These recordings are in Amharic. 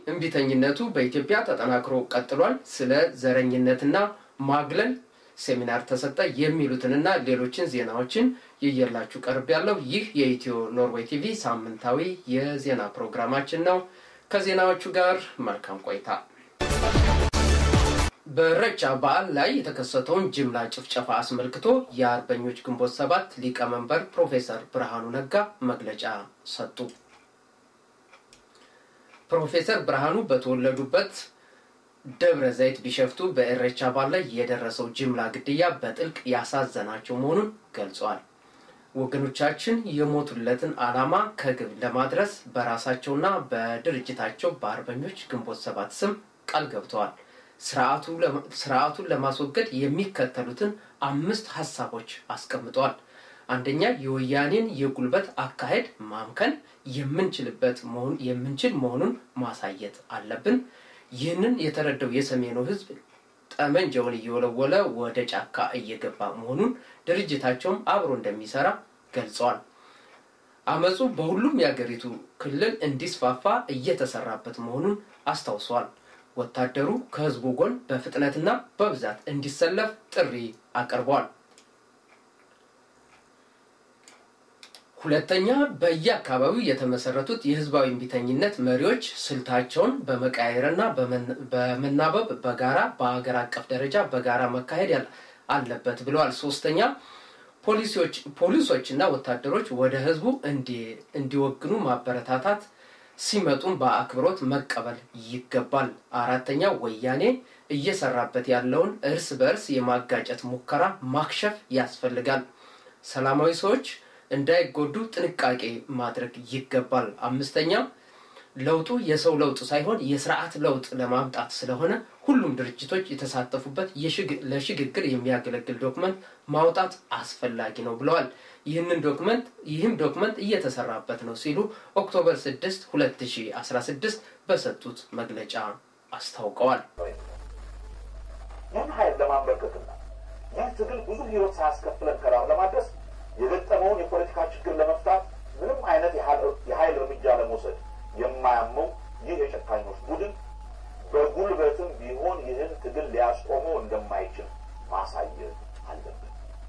እምቢተኝነቱ በኢትዮጵያ ተጠናክሮ ቀጥሏል። ስለ ዘረኝነትና ማግለል ሴሚናር ተሰጠ የሚሉትንና ሌሎችን ዜናዎችን ይየላችሁ ቀርብ ያለው ይህ የኢትዮ ኖርዌይ ቲቪ ሳምንታዊ የዜና ፕሮግራማችን ነው። ከዜናዎቹ ጋር መልካም ቆይታ። በኢሬቻ በዓል ላይ የተከሰተውን ጅምላ ጭፍጨፋ አስመልክቶ የአርበኞች ግንቦት ሰባት ሊቀመንበር ፕሮፌሰር ብርሃኑ ነጋ መግለጫ ሰጡ። ፕሮፌሰር ብርሃኑ በተወለዱበት ደብረ ዘይት ቢሸፍቱ በኢሬቻ በዓል ላይ የደረሰው ጅምላ ግድያ በጥልቅ ያሳዘናቸው መሆኑን ገልጸዋል። ወገኖቻችን የሞቱለትን ዓላማ ከግብ ለማድረስ በራሳቸውና በድርጅታቸው በአርበኞች ግንቦት ሰባት ስም ቃል ገብተዋል። ስርዓቱን ለማስወገድ የሚከተሉትን አምስት ሀሳቦች አስቀምጠዋል። አንደኛ፣ የወያኔን የጉልበት አካሄድ ማምከን የምንችልበት መሆን የምንችል መሆኑን ማሳየት አለብን። ይህንን የተረዳው የሰሜኑ ሕዝብ ጠመንጃውን እየወለወለ ወደ ጫካ እየገባ መሆኑን ድርጅታቸውም አብሮ እንደሚሰራ ገልጸዋል። አመፁ በሁሉም የአገሪቱ ክልል እንዲስፋፋ እየተሰራበት መሆኑን አስታውሰዋል። ወታደሩ ከህዝቡ ጎን በፍጥነትና በብዛት እንዲሰለፍ ጥሪ አቅርበዋል። ሁለተኛ በየአካባቢው የተመሰረቱት የህዝባዊ እምቢተኝነት መሪዎች ስልታቸውን በመቀያየርና በመናበብ በጋራ በሀገር አቀፍ ደረጃ በጋራ መካሄድ አለበት ብለዋል። ሶስተኛ ፖሊሶችና ወታደሮች ወደ ህዝቡ እንዲወግኑ ማበረታታት ሲመጡም በአክብሮት መቀበል ይገባል። አራተኛ ወያኔ እየሰራበት ያለውን እርስ በእርስ የማጋጨት ሙከራ ማክሸፍ ያስፈልጋል። ሰላማዊ ሰዎች እንዳይጎዱ ጥንቃቄ ማድረግ ይገባል። አምስተኛ ለውጡ የሰው ለውጥ ሳይሆን የስርዓት ለውጥ ለማምጣት ስለሆነ ሁሉም ድርጅቶች የተሳተፉበት ለሽግግር የሚያገለግል ዶክመንት ማውጣት አስፈላጊ ነው ብለዋል። ይህንን ዶክመንት ይህም ዶክመንት እየተሰራበት ነው ሲሉ ኦክቶበር 6 2016 በሰጡት መግለጫ አስታውቀዋል። ይህን ኃይል ለማንበርከትና ይህ ትግል ብዙ ህይወት ሳያስከፍለን ከዳር ለማድረስ የገጠመውን የፖለቲካ ችግር ለመፍታት ምንም አይነት የኃይል እርምጃ ለመውሰድ የማያመው ይህ የጨካኞች ቡድን በጉልበትም ቢሆን ይህን ትግል ሊያስቆመው እንደማይችል ማሳየት አለብን።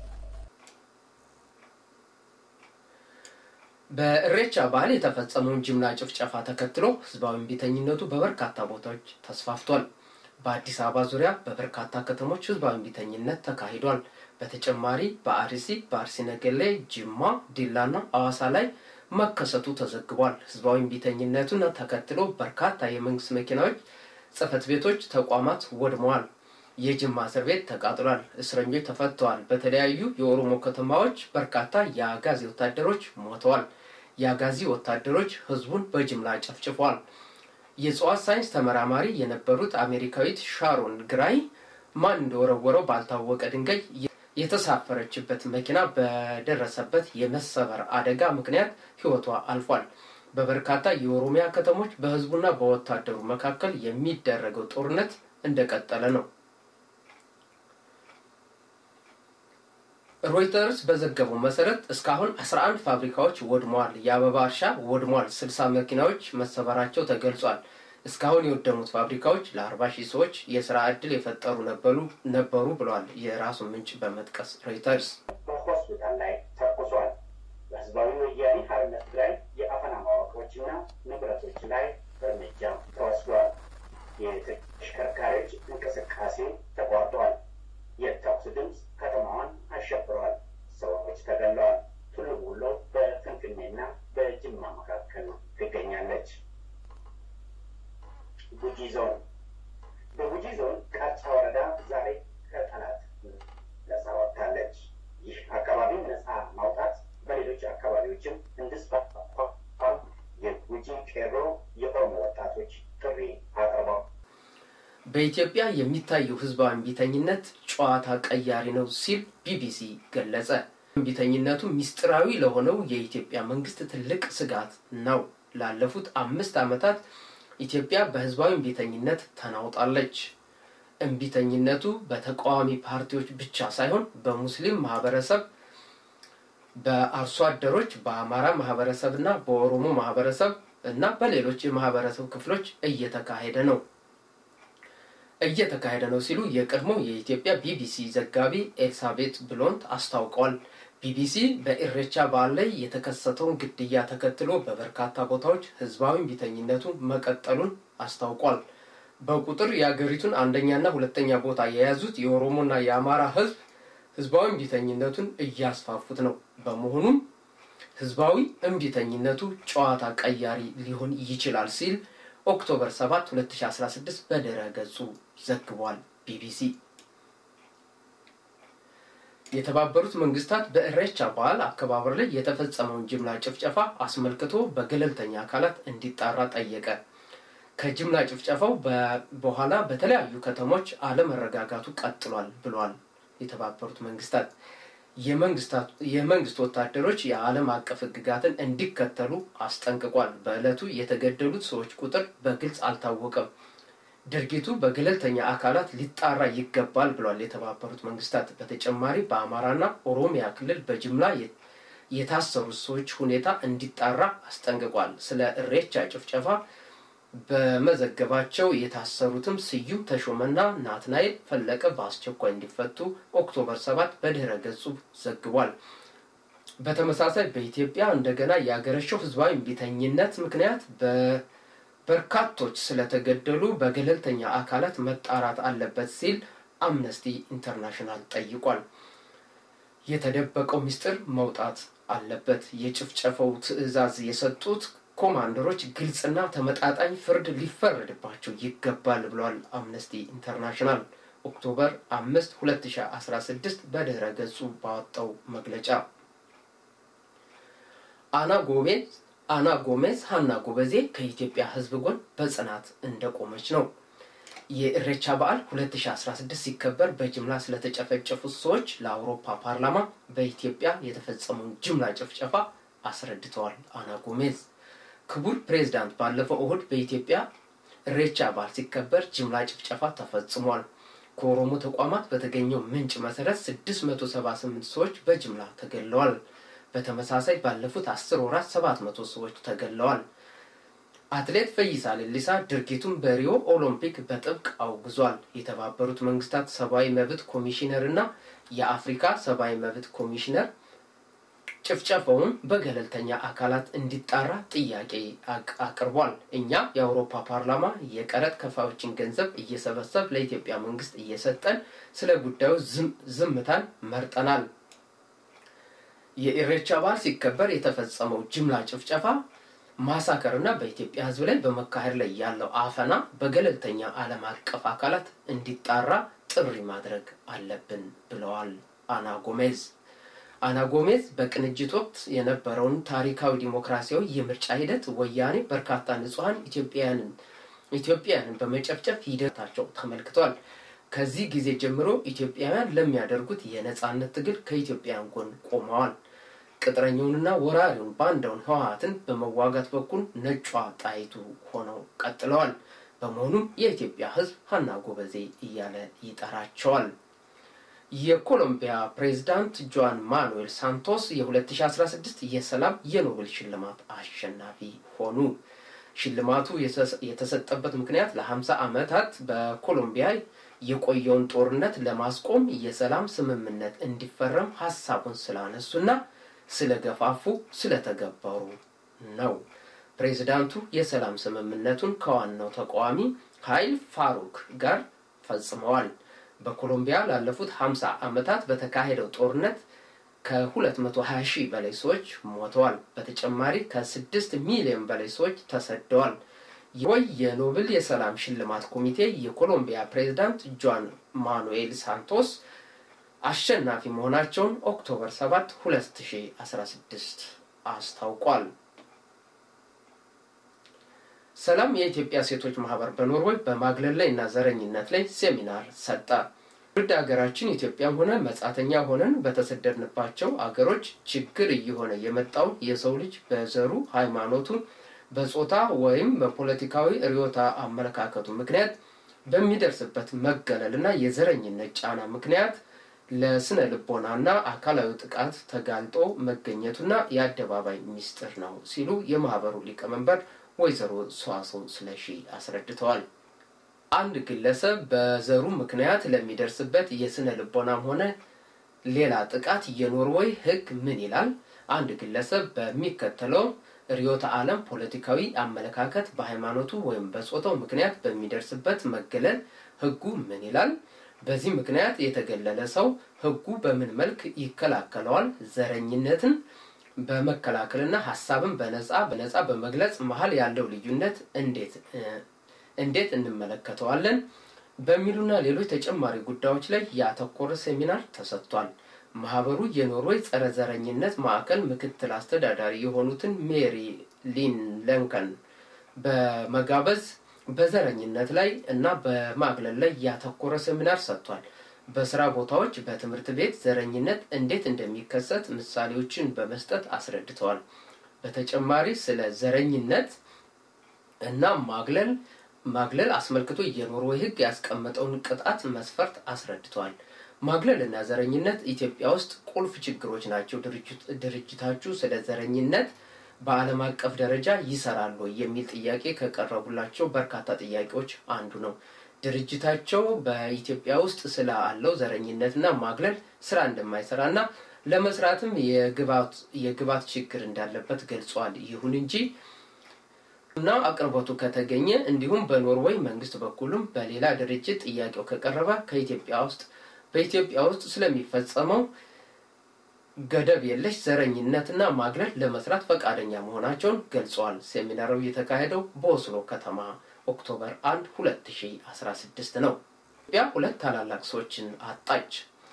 በኢሬቻ በዓል የተፈጸመውን ጅምላ ጭፍጨፋ ተከትሎ ህዝባዊ እምቢተኝነቱ በበርካታ ቦታዎች ተስፋፍቷል። በአዲስ አበባ ዙሪያ በበርካታ ከተሞች ህዝባዊ እምቢተኝነት ተካሂዷል። በተጨማሪ በአርሲ፣ በአርሲ ነገሌ፣ ጅማ፣ ዲላና አዋሳ ላይ መከሰቱ ተዘግቧል። ህዝባዊ እምቢተኝነቱን ተከትሎ በርካታ የመንግስት መኪናዎች፣ ጽህፈት ቤቶች፣ ተቋማት ወድመዋል። የጅማ እስር ቤት ተቃጥሏል። እስረኞች ተፈተዋል። በተለያዩ የኦሮሞ ከተማዎች በርካታ የአጋዚ ወታደሮች ሞተዋል። የአጋዚ ወታደሮች ህዝቡን በጅምላ ጨፍጭፏል። የእጽዋት ሳይንስ ተመራማሪ የነበሩት አሜሪካዊት ሻሮን ግራይ ማን እንደወረወረው ባልታወቀ ድንጋይ የተሳፈረችበት መኪና በደረሰበት የመሰበር አደጋ ምክንያት ህይወቷ አልፏል። በበርካታ የኦሮሚያ ከተሞች በህዝቡና በወታደሩ መካከል የሚደረገው ጦርነት እንደቀጠለ ነው። ሮይተርስ በዘገበው መሰረት እስካሁን 11 ፋብሪካዎች ወድመዋል። የአበባ እርሻ ወድሟል። 60 መኪናዎች መሰበራቸው ተገልጿል። እስካሁን የወደሙት ፋብሪካዎች ለ40 ሺህ ሰዎች የስራ ዕድል የፈጠሩ ነበሩ ብለዋል የራሱን ምንጭ በመጥቀስ ሮይተርስ። በሆስፒታል ላይ ተኩሷል። በህዝባዊ ወያኔ ሓርነት ትግራይ የአፈና መዋቅሮችና ንብረቶች ላይ እርምጃ ተወስዷል። የተሽከርካሪዎች እንቅስቃሴ ተቋርጧል። የተኩስ ድምፅ ከተማዋን አሸብረዋል። ሰዎች ተገለዋል። ቱሉ ቦሎ በፍንፍኔና በጅማ መካከል ትገኛለች። ጉጂ ዞን በጉጂ ዞን ቃጫ ወረዳ ዛሬ ከጠላት ነጻ ወጥታለች። ይህ አካባቢ ነጻ ማውጣት በሌሎች አካባቢዎችም እንዲስፋፋ የጉጂ ቄሮ የኦሮሞ ወጣቶች ጥሪ አቅርበው በኢትዮጵያ የሚታየው ህዝባዊ እምቢተኝነት ጨዋታ ቀያሪ ነው ሲል ቢቢሲ ገለጸ። እምቢተኝነቱ ሚስጥራዊ ለሆነው የኢትዮጵያ መንግስት ትልቅ ስጋት ነው። ላለፉት አምስት ዓመታት ኢትዮጵያ በህዝባዊ እምቢተኝነት ተናውጣለች። እምቢተኝነቱ በተቃዋሚ ፓርቲዎች ብቻ ሳይሆን በሙስሊም ማህበረሰብ፣ በአርሶ አደሮች፣ በአማራ ማህበረሰብ እና በኦሮሞ ማህበረሰብ እና በሌሎች የማህበረሰብ ክፍሎች እየተካሄደ ነው እየተካሄደ ነው ሲሉ የቀድሞ የኢትዮጵያ ቢቢሲ ዘጋቢ ኤልሳቤት ብሎንት አስታውቀዋል። ቢቢሲ በኢሬቻ በዓል ላይ የተከሰተውን ግድያ ተከትሎ በበርካታ ቦታዎች ህዝባዊ እምቢተኝነቱ መቀጠሉን አስታውቋል። በቁጥር የአገሪቱን አንደኛና ሁለተኛ ቦታ የያዙት የኦሮሞና የአማራ ህዝብ ህዝባዊ እምቢተኝነቱን እያስፋፉት ነው። በመሆኑም ህዝባዊ እምቢተኝነቱ ጨዋታ ቀያሪ ሊሆን ይችላል ሲል ኦክቶበር 7 2016 በድረ ገጹ ዘግቧል። ቢቢሲ የተባበሩት መንግስታት በእሬቻ በዓል አከባበር ላይ የተፈጸመውን ጅምላ ጭፍጨፋ አስመልክቶ በገለልተኛ አካላት እንዲጣራ ጠየቀ። ከጅምላ ጭፍጨፋው በኋላ በተለያዩ ከተሞች አለመረጋጋቱ ቀጥሏል ብሏል የተባበሩት መንግስታት። የመንግስት ወታደሮች የዓለም አቀፍ ህግጋትን እንዲከተሉ አስጠንቅቋል። በዕለቱ የተገደሉት ሰዎች ቁጥር በግልጽ አልታወቀም። ድርጊቱ በገለልተኛ አካላት ሊጣራ ይገባል ብሏል የተባበሩት መንግስታት። በተጨማሪ በአማራና ኦሮሚያ ክልል በጅምላ የታሰሩት ሰዎች ሁኔታ እንዲጣራ አስጠንቅቋል። ስለ እሬቻ ጭፍጨፋ በመዘገባቸው የታሰሩትም ስዩም ተሾመና ናትናኤል ፈለቀ በአስቸኳይ እንዲፈቱ ኦክቶበር ሰባት በድህረ ገጹ ዘግቧል። በተመሳሳይ በኢትዮጵያ እንደገና የአገረሸው ህዝባዊ እምቢተኝነት ምክንያት በበርካቶች ስለተገደሉ በገለልተኛ አካላት መጣራት አለበት ሲል አምነስቲ ኢንተርናሽናል ጠይቋል። የተደበቀው ምስጢር መውጣት አለበት። የጭፍጨፈው ትዕዛዝ የሰጡት ኮማንደሮች ግልጽና ተመጣጣኝ ፍርድ ሊፈረድባቸው ይገባል ብሏል አምነስቲ ኢንተርናሽናል ኦክቶበር አምስት ሁለት ሺ አስራ ስድስት በድህረ ገጹ ባወጣው መግለጫ አና ጎሜዝ አና ጎሜዝ ሀና ጎበዜ ከኢትዮጵያ ህዝብ ጎን በጽናት እንደቆመች ነው። የእሬቻ በዓል 2016 ሲከበር በጅምላ ስለተጨፈጨፉት ሰዎች ለአውሮፓ ፓርላማ በኢትዮጵያ የተፈጸመውን ጅምላ ጭፍጨፋ አስረድተዋል። አና ጎሜዝ ክቡር ፕሬዝዳንት ባለፈው እሁድ በኢትዮጵያ እሬቻ በዓል ሲከበር ጅምላ ጭፍጨፋ ተፈጽሟል። ከኦሮሞ ተቋማት በተገኘው ምንጭ መሰረት 678 ሰዎች በጅምላ ተገድለዋል። በተመሳሳይ ባለፉት አስር ወራት 700 ሰዎች ተገድለዋል። አትሌት ፈይሳ ሌሊሳ ድርጊቱን በሪዮ ኦሎምፒክ በጥብቅ አውግዟል። የተባበሩት መንግስታት ሰብአዊ መብት ኮሚሽነር እና የአፍሪካ ሰብአዊ መብት ኮሚሽነር ጭፍጨፋውን በገለልተኛ አካላት እንዲጣራ ጥያቄ አቅርቧል። እኛ የአውሮፓ ፓርላማ የቀረጥ ከፋዮችን ገንዘብ እየሰበሰብ ለኢትዮጵያ መንግስት እየሰጠን ስለ ጉዳዩ ዝምታን መርጠናል። የኢሬቻ በዓል ሲከበር የተፈጸመው ጅምላ ጭፍጨፋ ማሳከር እና በኢትዮጵያ ሕዝብ ላይ በመካሄድ ላይ ያለው አፈና በገለልተኛ ዓለም አቀፍ አካላት እንዲጣራ ጥሪ ማድረግ አለብን ብለዋል አና ጎሜዝ። አና ጎሜዝ በቅንጅት ወቅት የነበረውን ታሪካዊ ዲሞክራሲያዊ የምርጫ ሂደት ወያኔ በርካታ ንጹሐን ኢትዮጵያውያንን ኢትዮጵያውያንን በመጨፍጨፍ ሂደታቸው ተመልክቷል። ከዚህ ጊዜ ጀምሮ ኢትዮጵያውያን ለሚያደርጉት የነጻነት ትግል ከኢትዮጵያውያን ጎን ቆመዋል። ቅጥረኛውንና ወራሪውን ባንዳውን ህወሀትን በመዋጋት በኩል ነጯ ጣይቱ ሆነው ቀጥለዋል። በመሆኑም የኢትዮጵያ ህዝብ ሀና ጎበዜ እያለ ይጠራቸዋል። የኮሎምቢያ ፕሬዝዳንት ጆን ማኑኤል ሳንቶስ የ2016 የሰላም የኖቤል ሽልማት አሸናፊ ሆኑ። ሽልማቱ የተሰጠበት ምክንያት ለ50 ዓመታት በኮሎምቢያ የቆየውን ጦርነት ለማስቆም የሰላም ስምምነት እንዲፈረም ሀሳቡን ስላነሱና ስለገፋፉ ስለተገበሩ ነው። ፕሬዚዳንቱ የሰላም ስምምነቱን ከዋናው ተቃዋሚ ኃይል ፋሩክ ጋር ፈጽመዋል። በኮሎምቢያ ላለፉት 50 ዓመታት በተካሄደው ጦርነት ከ220 ሺህ በላይ ሰዎች ሞተዋል። በተጨማሪ ከ6 ሚሊዮን በላይ ሰዎች ተሰደዋል። ወይ የኖብል የሰላም ሽልማት ኮሚቴ የኮሎምቢያ ፕሬዝዳንት ጆን ማኑኤል ሳንቶስ አሸናፊ መሆናቸውን ኦክቶበር 7 2016 አስታውቋል። ሰላም የኢትዮጵያ ሴቶች ማህበር በኖርዌይ በማግለል ላይ እና ዘረኝነት ላይ ሴሚናር ሰጠ። ውድ ሀገራችን ኢትዮጵያም ሆነ መጻተኛ ሆነን በተሰደድንባቸው አገሮች ችግር እየሆነ የመጣውን የሰው ልጅ በዘሩ፣ ሃይማኖቱን፣ በጾታ ወይም በፖለቲካዊ ርዕዮተ አመለካከቱ ምክንያት በሚደርስበት መገለል እና የዘረኝነት ጫና ምክንያት ለስነ ልቦናና አካላዊ ጥቃት ተጋልጦ መገኘቱና የአደባባይ ሚስጥር ነው ሲሉ የማህበሩ ሊቀመንበር ወይዘሮ ሰዋሰው ስለሺ አስረድተዋል። አንድ ግለሰብ በዘሩ ምክንያት ለሚደርስበት የስነ ልቦናም ሆነ ሌላ ጥቃት የኖርዌይ ሕግ ምን ይላል? አንድ ግለሰብ በሚከተለው ርዕዮተ ዓለም ፖለቲካዊ አመለካከት በሃይማኖቱ ወይም በጾታው ምክንያት በሚደርስበት መገለል ሕጉ ምን ይላል? በዚህ ምክንያት የተገለለ ሰው ሕጉ በምን መልክ ይከላከለዋል? ዘረኝነትን በመከላከልና ሀሳብን በነጻ በነጻ በመግለጽ መሀል ያለው ልዩነት እንዴት እንዴት እንመለከተዋለን? በሚሉና ሌሎች ተጨማሪ ጉዳዮች ላይ ያተኮረ ሴሚናር ተሰጥቷል። ማህበሩ የኖርዌይ ጸረ ዘረኝነት ማዕከል ምክትል አስተዳዳሪ የሆኑትን ሜሪ ሊን ለንከን በመጋበዝ በዘረኝነት ላይ እና በማግለል ላይ ያተኮረ ሴሚናር ሰጥቷል። በስራ ቦታዎች፣ በትምህርት ቤት ዘረኝነት እንዴት እንደሚከሰት ምሳሌዎችን በመስጠት አስረድተዋል። በተጨማሪ ስለ ዘረኝነት እና ማግለል ማግለል አስመልክቶ የኖርዌይ ሕግ ያስቀመጠውን ቅጣት መስፈርት አስረድተዋል። ማግለል እና ዘረኝነት ኢትዮጵያ ውስጥ ቁልፍ ችግሮች ናቸው። ድርጅታችሁ ስለ ዘረኝነት በዓለም አቀፍ ደረጃ ይሰራል ወይ የሚል ጥያቄ ከቀረቡላቸው በርካታ ጥያቄዎች አንዱ ነው። ድርጅታቸው በኢትዮጵያ ውስጥ ስላለው ዘረኝነትና ማግለል ስራ እንደማይሰራና ለመስራትም የግብዓት ችግር እንዳለበት ገልጿል። ይሁን እንጂ እና አቅርቦቱ ከተገኘ እንዲሁም በኖርዌይ መንግስት በኩልም በሌላ ድርጅት ጥያቄው ከቀረበ ከኢትዮጵያ ውስጥ በኢትዮጵያ ውስጥ ስለሚፈጸመው ገደብ የለሽ ዘረኝነትና ማግለል ለመስራት ፈቃደኛ መሆናቸውን ገልጸዋል። ሴሚናሩ የተካሄደው በኦስሎ ከተማ ኦክቶበር 1 2016 ነው። ኢትዮጵያ ሁለት ታላላቅ ሰዎችን አጣች።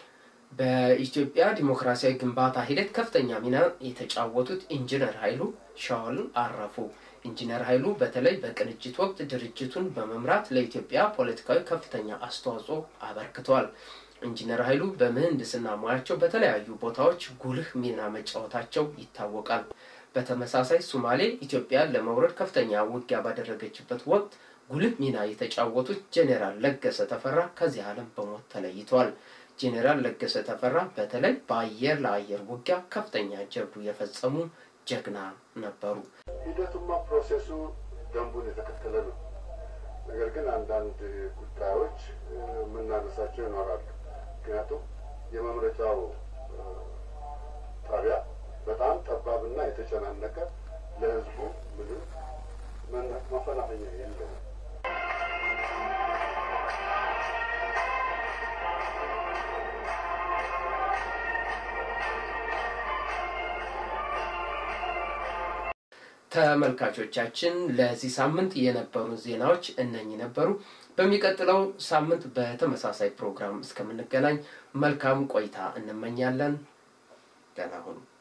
በኢትዮጵያ ዲሞክራሲያዊ ግንባታ ሂደት ከፍተኛ ሚና የተጫወቱት ኢንጂነር ኃይሉ ሻውል አረፉ። ኢንጂነር ኃይሉ በተለይ በቅንጅት ወቅት ድርጅቱን በመምራት ለኢትዮጵያ ፖለቲካዊ ከፍተኛ አስተዋጽኦ አበርክተዋል። ኢንጂነር ኃይሉ በምህንድስና ሙያቸው በተለያዩ ቦታዎች ጉልህ ሚና መጫወታቸው ይታወቃል። በተመሳሳይ ሶማሌ ኢትዮጵያን ለመውረድ ከፍተኛ ውጊያ ባደረገችበት ወቅት ጉልህ ሚና የተጫወቱት ጄኔራል ለገሰ ተፈራ ከዚህ ዓለም በሞት ተለይተዋል። ጄኔራል ለገሰ ተፈራ በተለይ በአየር ለአየር ውጊያ ከፍተኛ ጀብዱ የፈጸሙ ጀግና ነበሩ። ሂደቱማ ፕሮሴሱ ደንቡን የተከተለ ነው። ነገር ግን አንዳንድ ጉዳዮች የምናነሳቸው ይኖራሉ። ምክንያቱም የመምረጫው ጣቢያ በጣም ጠባብና የተጨናነቀ ለሕዝቡ ምንም መፈናፈኛ የለም። ተመልካቾቻችን ለዚህ ሳምንት የነበሩ ዜናዎች እነኚህ ነበሩ። በሚቀጥለው ሳምንት በተመሳሳይ ፕሮግራም እስከምንገናኝ መልካም ቆይታ እንመኛለን። ደህና ሁኑ።